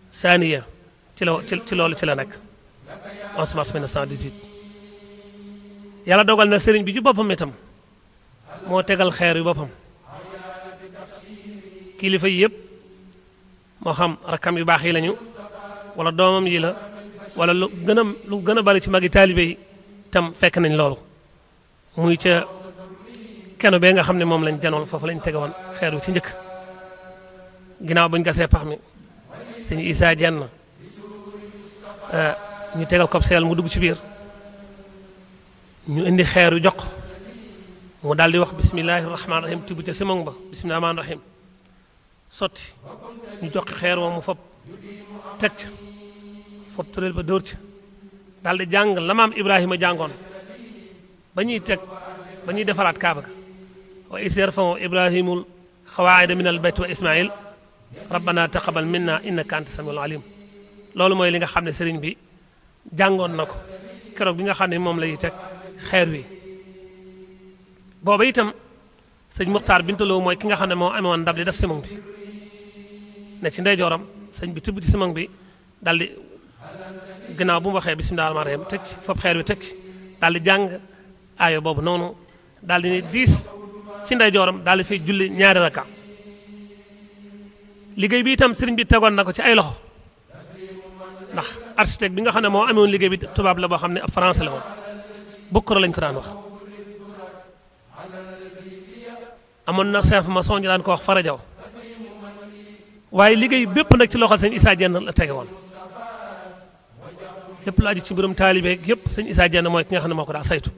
saaniya ci la ci loolu ci la nekk 11 mars 1918 yàlla dogal na sëriñ bi ju boppam itam moo tegal xeer yu boppam kilifa yi yëpp moo xam rakkam yu baax yi lañu wala doomam yi la wala lu gën a lu gën a bari ci magi taalibe yi tam fekk nañ loolu muy ca keno bee nga xam ne moom lañ janoon foofu lañ tege woon xeer wi ci njëkk ginnaaw buñ gasee pax mi sëñ Isaa jenn ñu tegal ko seel mu dugg ci biir ñu indi xeer yu jox mu daal di wax bismillahi rahmaani rahim tibb ca simong ba bismillahi rahmaani rahim sotti ñu jox xeer wa mu fob teg ca fob tureel ba dóor ca daal di jàng la maam Ibrahima jàngoon ba ñuy teg ba ñuy defaraat kaaba ga wa is yarfau ibrahimul xawaayida min al bayt wa ismail rabbana taqabal minna innaka anta samiul alim loolu mooy li nga xam ne sëriñ bi jàngoon na ko keroog bi nga xam ne moom lay teg xeer wi booba itam sëñ Muxtaar Bintaloo mooy ki nga xam ne moo amoon ndab li def simong bi ne ci ndeyjooram sëñ bi tibb ci simong bi daal di gannaaw bu mu waxee bisimilah rahmaani rahiim teg ci foofu xeer wi teg ci daal di jàng aayo boobu noonu daal di ne diis ci ndeyjooram daal di fay julli ñaari rakka liggéey bi itam sëriñ bi tegoon na ko ci ay loxo ndax architecte bi nga xam ne moo amoon liggéey bi tubaab la boo xam ne ab français la woon bukkura lañ ko daan wax amoon na chef maçon ñu daan ko wax farajaw waaye liggéey bépp nag ci loxol sëñ Issa Dieng la tege woon lépp lu aju ci mbirum taalibe yëpp sëñ Issa Dieng mooy ki nga xam ne moo ko daa saytu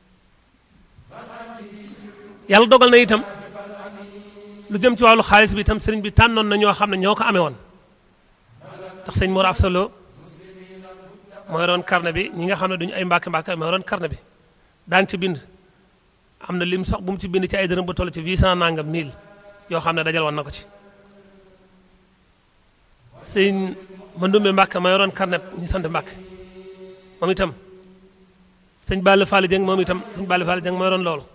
yàlla dogal na itam lu jëm ci wàllu xaalis bi itam sëriñ bi tànnoon na ñoo xam ne ñoo ko amee woon ndax sëñ Mor Afsalo moo yoroon carnet bi ñi nga xam ne duñu ay mbàkke mbàkke moo yoroon carnet bi daan ci bind am na lim sax bu mu ci bind ci ay dërëm ba toll ci 800 nangam 1000 yoo xam ne dajal woon na ko ci sëñ Mandumbe Mbàkke ma yoroon carnet ñi sant Mbàkke moom itam sëñ Balla Fall Dieng moom itam sëñ Balla Fall Dieng ma yoroon loolu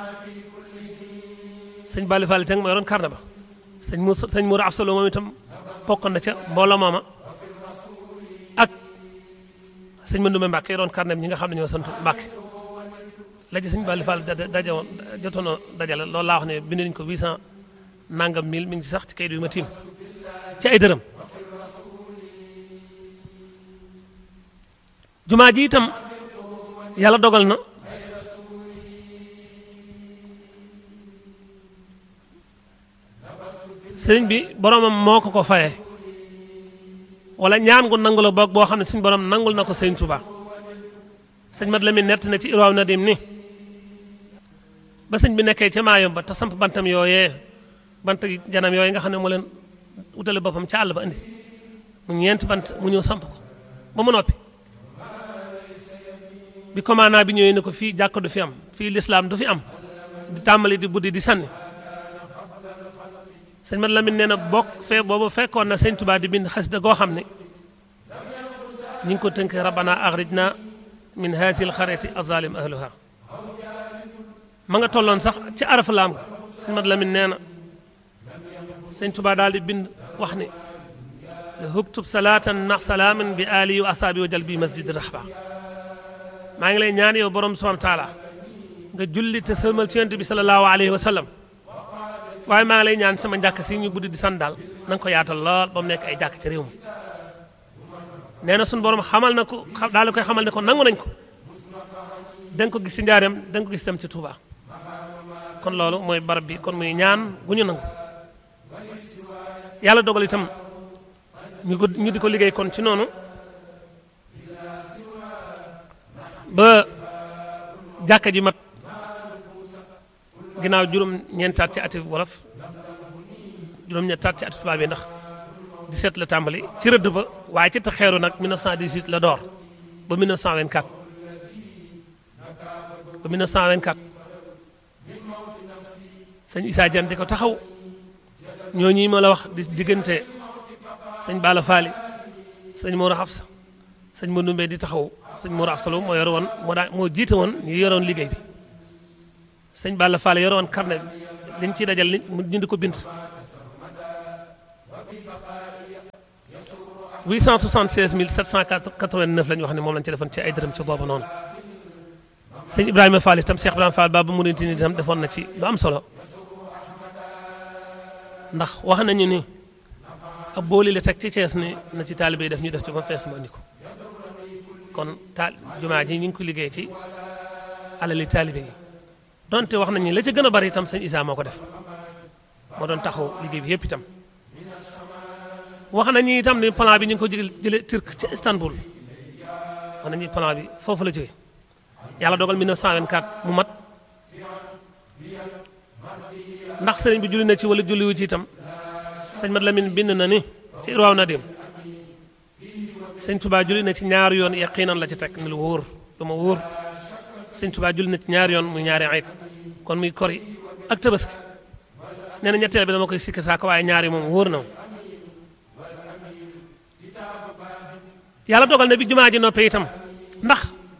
sëñ Balla Fall Dieng ma yoroon carnet ba sëñ Mou sëñ Moura Afsalo moom itam bokkoon na ca mbooloo mooma ak sëñ Mandumbe Mbàkke yoroon carnet ñi nga xam ne ñoo sant Mbàkke la ci sëñ Balla Fall daje woon jotoon a dajale loolu laa wax ne bind nañu ko 800 nangam 1000 mi ngi ci sax ci kayit yu ma tiim ci ay dërëm jumaa ji itam yàlla dogal na sëriñ bi boromam moo ko ko fayee wala ñaan gu nangu la boog boo xam ne suñu borom nangul na ko sëriñ Tuubaa sëñ Mat Lamin nett na ci Irwaaw Nadim ni ba sëñ bi nekkee ca maayom ba te samp bantam yooyee bant janam yooyu nga xam ne moo leen wutale boppam ca àll ba indi mu ñeenti bant mu ñëw samp ko ba mu noppi bi commandant bi ñëwee ne ko fii jàkka du fi am fii lislaam du fi am di tàmbali di buddi di sànni sëñ Mat Lamin nee na bokk fee boobu fekkoon na sëñ Tuubaa di bind xasida goo xam ne ñi ngi ko tënk rabbana axrijna min haazihil xaryati azalim ahluha ma nga tolloon sax ci araf laam nga sëñ Mat Lamin nee na sëñ Tuubaa daal di bind wax ne huktub salaatan nax salaaman bi ali wa asaabi wa jal bi masjid rahba maa ngi lay ñaan yow borom subhanahu wa taala nga julli te sëlmal ci yonent bi sallallahu alayhi wa sallam waaye maa ngi lay ñaan sama njàkk si ñu buddi di san daal na nga ko yaatal lool ba mu nekk ay jàkk ci réew mi nee na suñu borom xamal na ko daal di koy xamal ne ko nangu nañ ko da nga ko gis ci njaareem da nga ko gis tam ci Touba kon loolu mooy barab bi kon muy ñaan gu ñu nangu yàlla dogal itam ñu ko ñu di ko liggéey kon ci noonu ba jàkka ji mat ginnaaw juróom ñeentaat ci ati wolof juróom ñeentaat ci ati tubaab yi ndax 17 la tàmbali ci rëdd ba waaye ci taxeeru nag 1918 la door ba 1924 ba 1924 sëñ Issa Dieng di ko taxaw ñooñi ma la wax di diggante sëñ Bala Faali sëñ Mor Hafsa sëñ Mandumbe di taxaw sëñ Mor Hafsa moo yor woon moo daa moo jiite woon ñu yoroon liggéey bi sëñ Balla Faali yor woon carnet bi liñ ciy dajal ñu di ko bind 876 789 la ñu wax ne moom lañ ci defoon ci ay dërëm ci boobu noonu sëñ Ibrahima Fall itam Cheikh Ibrahima Fall Baba Mouridine itam defoon na ci lu am solo ndax wax nañu ni ab booli la teg ci Cees ni na ci taalibe yi def ñu def ci ba fees mu andi ko kon taal jumaa ji ñu ngi ko liggéey ci alali taalibe yi donte wax nañu la ca gën a bari itam sëñ Isa moo ko def moo doon taxaw liggéey bi yëpp itam wax nañu itam ni plan bi ñu ngi ko jëlee jëlee Turc ci Istanbul wax nañu plan bi foofu la jógee yàlla dogal 1924 mu mat ndax sëriñ bi julli na ci wala julli wu ci itam sëñ Mat Lamin bind na ni ci Irwaaw Nadim sëñ Tuubaa julli na ci ñaari yoon yaqiinan la ci teg ni lu wóor lu ma wóor sëñ Tuubaa julli na ci ñaari yoon muy ñaari ayit kon muy kori ak tabaski nee na ñetteel bi dama koy sikki saako waaye ñaari moom wóor na yàlla dogal na bi jumaa ji noppee itam ndax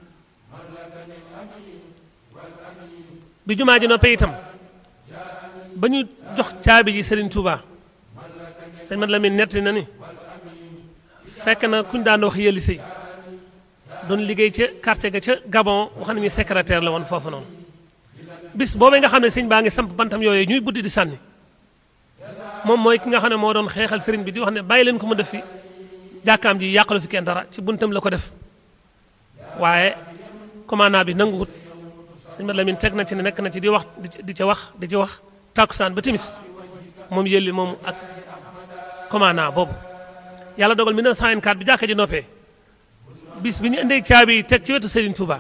bi jumaa ji noppee itam ba ñu jox caabi ji Serigne Touba sëñ Mat Lamin netti na ni fekk na kuñ daan wax yëli sëy doon liggéey ca quartier ga ca Gabon wax nañu secrétaire la woon foofu noonu bis boobee nga xam ne sëñ baa ngi samp bantam yooyu ñuy buddi di sànni moom mooy ki nga xam ne moo doon xeexal sëriñ bi di wax ne bàyyi leen ko mu def fi jàkkaam ji yàqalu fi kenn dara ci buntam la ko def waaye commandant bi nanguwut sëñ Mat Lamin teg na ci ne nekk na ci di wax di ca wax di ci wax tàkkusaan ba timis moom yëlli moom ak commandant boobu yàlla dogal 1904 bi jàkka ji noppee bis bi ñu indee caabi yi teg ci wetu Serigne Touba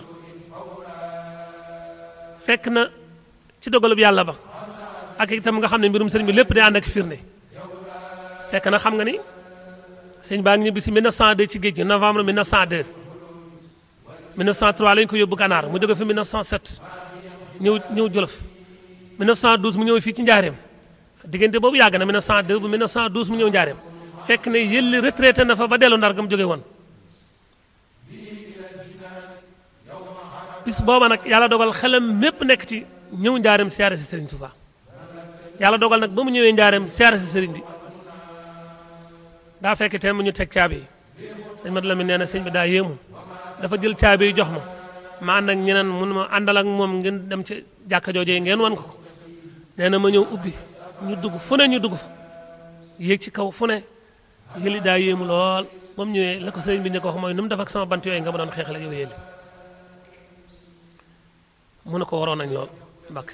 fekk na ci dogalub yàlla ba ak itam nga xam ne mbirum sëriñ bi lépp day ànd ak firnde fekk na xam nga ni sëñ baa ngi ñibbi si 1902 ci géej gi novembre 1902 1903 lañ ko yóbbu Ganaar mu jóge fi 1907 ñëw ñëw Jolof 1912 mu ñëw fii ci Njaareem diggante boobu yàgg na 1902 bu 1912 mu ñëw Njaareem fekk ne yëlli retraité na fa ba dellu Ndar ga mu jóge woon bis booba nag yàlla dogal xelam mépp nekk ci ñëw Njaareem siyaare si Serigne Touba yàlla dogal nag ba mu ñëwee Njaareem siyaare si Serigne bi daa fekk te mu ñu teg caabi yi sëñ Mat Lamin nee na sëñ bi daa yéemu dafa jël caabi yi jox ma ma ànd ak ñeneen mun ma àndal ak moom ngeen dem ci jàkka joojee ngeen wan ko ko nee na ma ñëw ubbi ñu dugg fu ne ñu dugg fa yéeg ci kaw fu ne yëli daa yéemu lool ba mu ñëwee la ko sëriñ bi ne ko wax mooy nu mu def ak sama bant yooyu nga ma doon xeexale yow yëli mu ne ko waroon nañ lool mbakk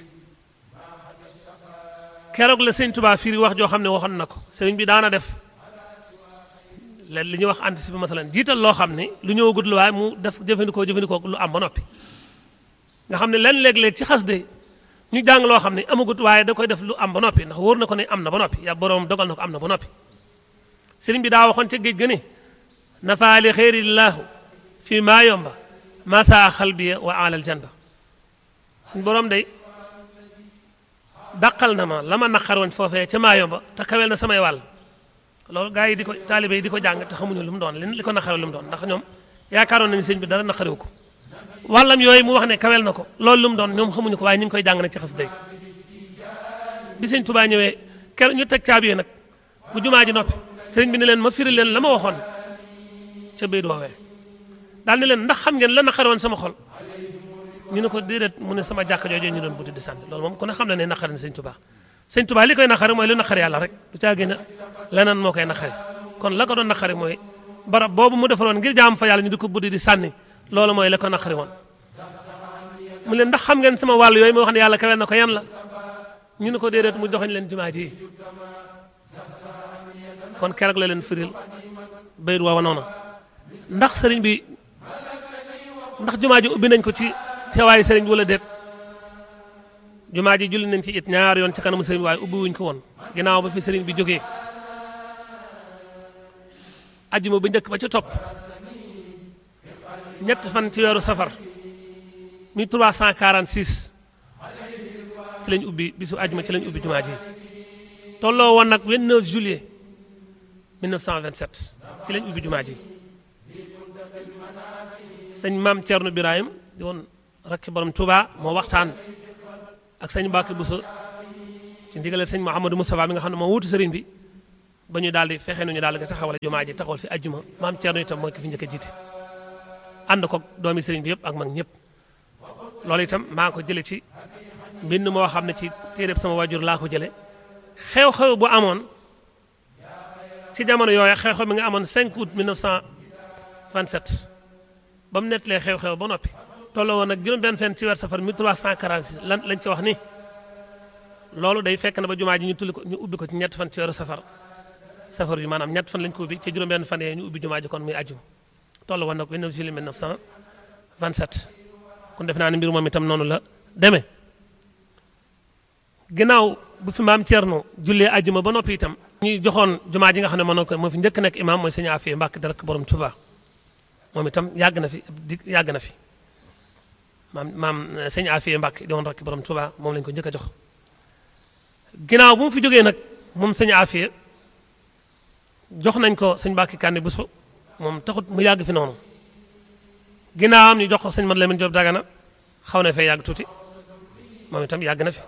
keroog la sëñ Tuubaa firi wax joo xam ne waxoon na ko sëriñ bi daana def leen li ñuy wax anticiper masalan jiital loo xam ne lu ñëwagut la waaye mu def jëfandikoo jëfandikoo lu am ba noppi nga xam ne len léeg-léeg ci xas de ñu jàng loo xam ne amagut waaye da koy def lu am ba noppi ndax wóor na ko ne am na ba noppi ya boroom dogal na ko am na ba noppi sëriñ bi daa waxoon ca géej ga ne nafaali xeerillahu fii maa yomba masa xalbiya wa alal janba suñ boroom day dàqal na ma la ma naqaroon foofee ca maa yomba te kawel na samay wàll loolu gars yi di ko taalibe yi di ko jàng te xamuñu lu mu doon li ko naqare lu mu doon ndax ñoom yaakaaroon nañu sëñ bi dara naqarewu ko wàllam yooyu mu wax ne kawel na ko loolu lu mu doon ñoom xamuñu ko waaye ñu ngi koy jàng nag ci xas day bi sëñ Tuubaa ñëwee ker ñu teg caabi nag bu jumaa ji noppi sëriñ bi ne leen ma firi leen la ma waxoon ca béy woowee daal ne leen ndax xam ngeen la naqare woon sama xol ñu ne ko déedéet mu ne sama jàkka jooju ñu doon buddi di sànni loolu moom ku ne xam na ne naqare na sëñ Tuubaa sëñ Tuubaa li koy naqare mooy lu naqare yàlla rek du caa génn leneen moo koy naqare kon la ko doon naqare mooy barab boobu mu defaroon ngir jaam fa yàlla ñu di ko buddi di sànni loolu mooy la ko naqare woon mu leen ndax xam ngeen sama wàll yooyu ma wax ne yàlla kawel na ko yan la ñu ne ko déedéet mu joxañ leen jumaa ji kon keroog la leen firil bayit woowa noonu ndax sëriñ bi ndax jumaa ji ubbi nañ ko ci teewaayu sëriñ bi wala déet jumaa ji julli nañ ci it ñaar yoon ci kanamu sëriñ waaye ubbi wuñ ko woon ginnaaw ba fi sëriñ bi jógee ajjuma bu njëkk ba ca topp ñett fan ci weeru safar 1346 ci lañ ubbi bisu ajjuma ci lañ ubbi jumaa ji tolloo woon nag 29 juillet 1927 ci lañ ubbi jumaa ji sëñ maam Thierno Birahim di woon rakki borom Touba moo waxtaan ak sëñ Mbacke Bousso ci ndigaleel sëñ Mouhamadou Moustapha mi nga xam ne moo wuutu sëriñ bi ba ñu daal di fexe nu ñu daal di taxawal jumaa ji taxawal fi ajjuma maam Thierno itam mooy ki fi njëkk a jiite ànd ko doomi sëriñ bi yëpp ak mag ñëpp loolu itam maa ngi ko jële ci mbind moo xam ne ci téeréb sama wajur laa ko jële xew-xew bu amoon ci jamono yooya xew-xew mi nga amoon 5 août 1927 ba mu nettalee xew-xew ba noppi tolloo woon nag juróom benn fenn ci weer safar 1346 lan lañ ci wax ni loolu day fekk na ba jumaa ji ñu tulli ko ñu ubbi ko ci ñett fan ci weeru safar safar yu maanaam ñett fan lañ ko ubbi ci juróom benn fan yee ñu ubbi jumaa ji kon muy ajjuma tolloo woon nag 29 juillet 1927 kon def naa ne mbir moom itam noonu la demee ginnaaw bu fi maam Thierno jullee ajjuma ba noppi itam ñuy joxoon jumaa ji nga xam ne moo ko moo fi njëkk nekk imaam mooy sëñ Afiya Mbàkke dara borom Tuuba moom itam yàgg na fi di yàgg na fi maam maam sëñ Afiya Mbàkke di woon rek borom Tuuba moom lañ ko njëkk a jox ginnaaw bu mu fi jógee nag moom sëñ Afiya jox nañ ko sëñ Mbàkke Kànni Buso moom taxut mu yàgg fi noonu ginnaawam ñu jox ko sëñ Mat Lamin Jóob Dagana xaw na fee yàgg tuuti moom itam yàgg na fi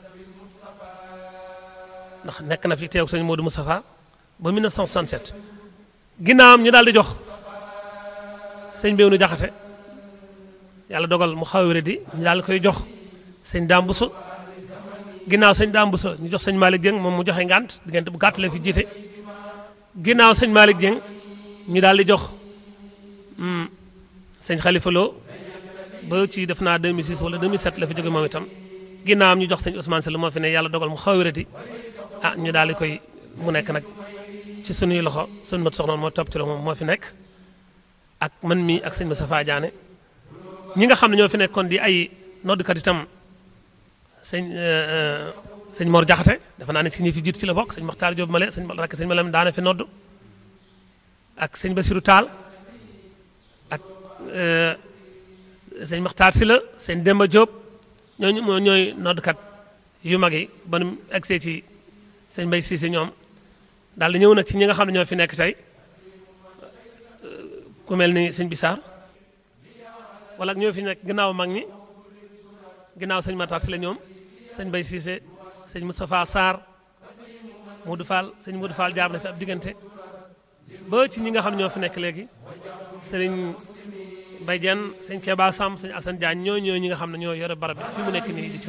ndax nekk na fi teew sëñ Modou Moustapha ba 1967 ginnaawam ñu daal di jox sëñ Béwnu Jaxate yàlla dogal mu xaw a di ñu daal di koy jox sëñ Daam Buso ginnaaw sëñ Daam Buso ñu jox sëñ Malick Dieng moom mu joxe ngànt diggante bu gàtt la fi jiite ginnaaw sëñ Malick Dieng ñu daal di jox sëñ Khalifa Lo ba ci def naa 2006 wala 2007 la fi jóge moom itam ginnaawam ñu jox sëñ Ousmane Sall moo fi ne yàlla dogal mu xaw a di ah ñu daal di koy mu nekk nag ci sunuy loxo sunu mat soxna moo topp ci la moom moo fi nekk ak man mii ak sëñ Moustapha Diané ñi nga xam ne ñoo fi nekkoon di ay noddkat itam sëñ sëñ Mor Jaxate dafa naa ne ci ñi fi jiitu ci la bokk sëñ Maxtaar Jóob Male sëñ rakk sëñ Malam daana fi nodd ak sëñ Basiru Taal ak sëñ Maxtaar Si la sëñ Demba Jóob ñooñu moo ñooy noddkat yu mag yi ba nu egsee ci sëñ Mbay Siise ñoom daal di ñëw nag ci ñi nga xam ne ñoo fi nekk tey ku mel ni sëñ Bisaar wala ñoo fi nekk ginnaaw mag ñi ginnaaw sëñ Matar si la ñoom sëñ Mbay Siise sëñ Moustapha Sarr Modou Fall sëñ Modou Fall jaar na fi ab diggante ba ci ñi nga xam ne ñoo fi nekk léegi sëriñ Mbay Jenn sëñ Keba Sam sëñ Assane Diagne ñoo ñoo ñi nga xam ne ñoo yore barab bi fi mu nekk nii di ci